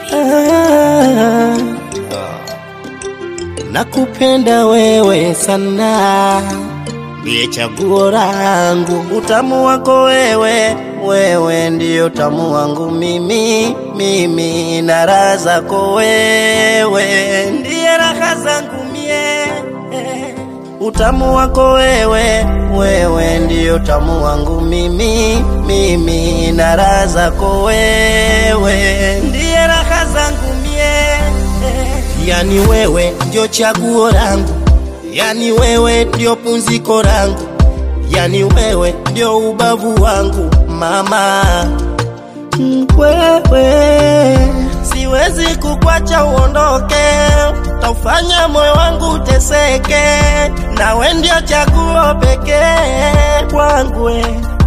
ah, nakupenda wewe sana, ndiye chaguo langu, utamu wako wewe, wewe ndiyo utamu wangu mimi, mimi na raha zako wewe, ndiye raha zangu mie utamu wako wewe, wewe ndiyo utamu wangu mimi, mimi na raha zako wewe, ndiye raha zangu mie. Yani wewe ndio chaguo langu, yani wewe ndio punziko langu, yani wewe ndio ubavu wangu mama Mm, wewe siwezi kukwacha uondoke, taufanya moyo wangu uteseke, nawe ndio chaguo pekee kwangu. we.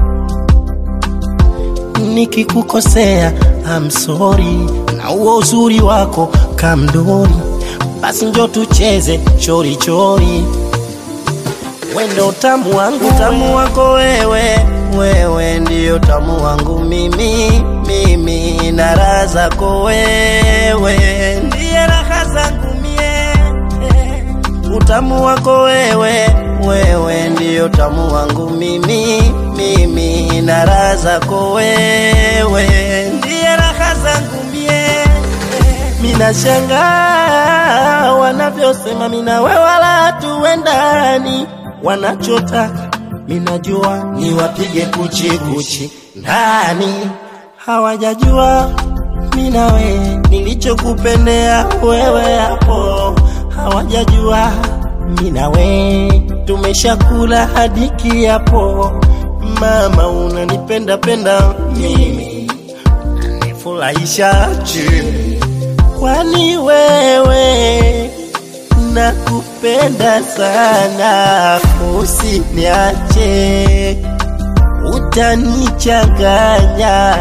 Nikikukosea I'm sorry, na huo uzuri wako kamdori, basi njo tucheze chori chori wendo utamu wangu, utamu wako wewe, wewe ndiyo utamu wangu mimi, mimi na raha zako wewe, ndiye raha zangu mie. Utamu wako wewe, wewe ndiyo utamu wangu mimi, mimi na raha zako wewe, ndiye raha zangu mie. Minashangaa wanavyosema mina wewe wala tuendani, wanachotaka minajua ni wapige kuchi kuchi ndani, hawajajua minawe nilichokupendea wewe hapo, hawajajua minawe tumeshakula hadi kiapo. Mama unanipenda penda mimi, nifurahisha chini kwani wewe nakupenda sana, usiniache, utanichanganya.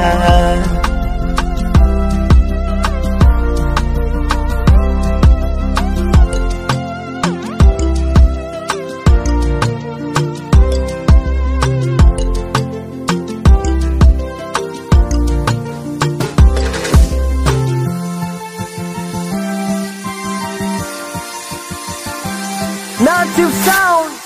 Native Sound.